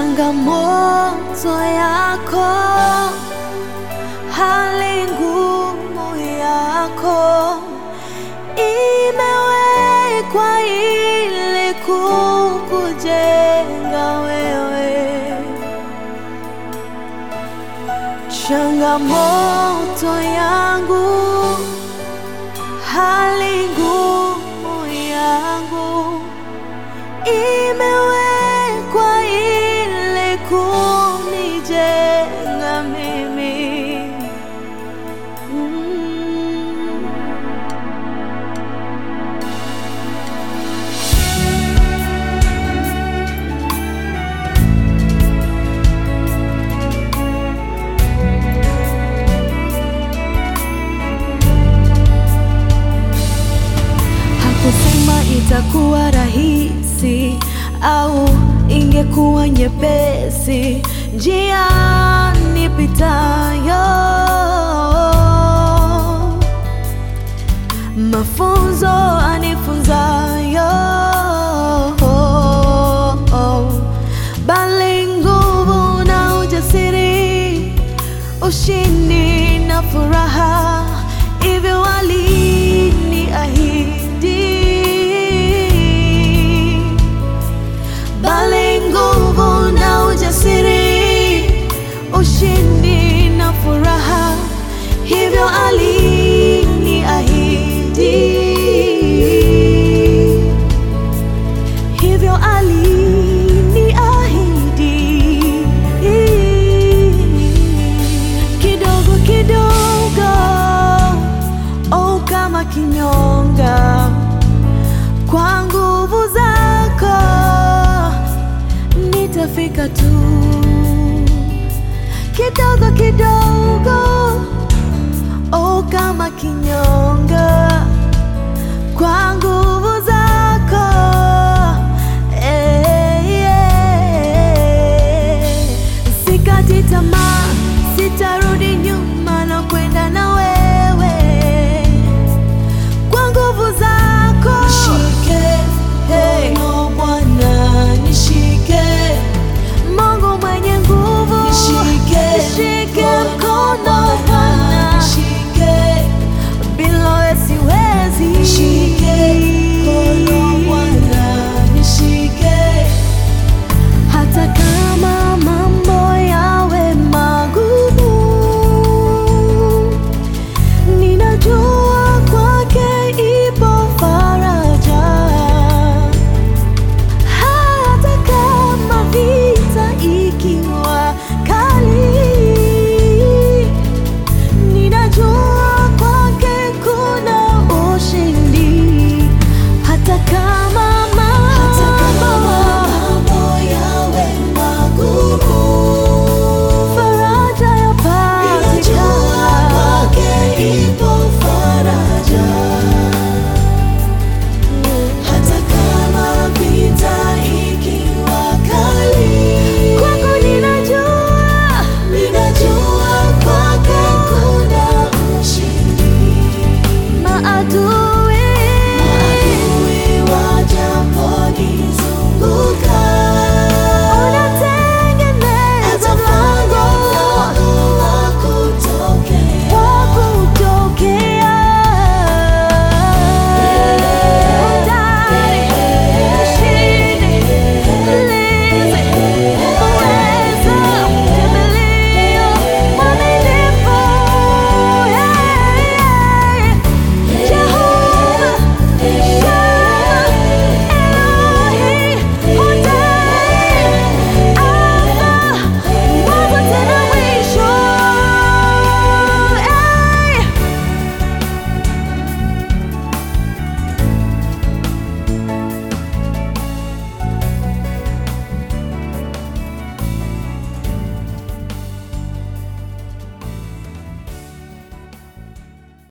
changamoto yako, hali ngumu yako imewekwa ili kukujenga wewe. Changamoto yangu, hali ngumu yangu imewekwa ili kunijenga mimi. Mm. Hakusema itakuwa rahisi au ingekuwa nyepesi njia nipitayo, mafunzo anifunzayo, bali nguvu na ujasiri, ushindi na furaha, hivyo aliniahidi bali nguvu na ujasiri, ushindi na furaha, hivyo aliniahidi, hivyo aliniahidi, kidogo kidogo, oh kama kinyonga kwa nguvu zako nitafika tu, kidogo kidogo, oh kama kinyonga, kwa nguvu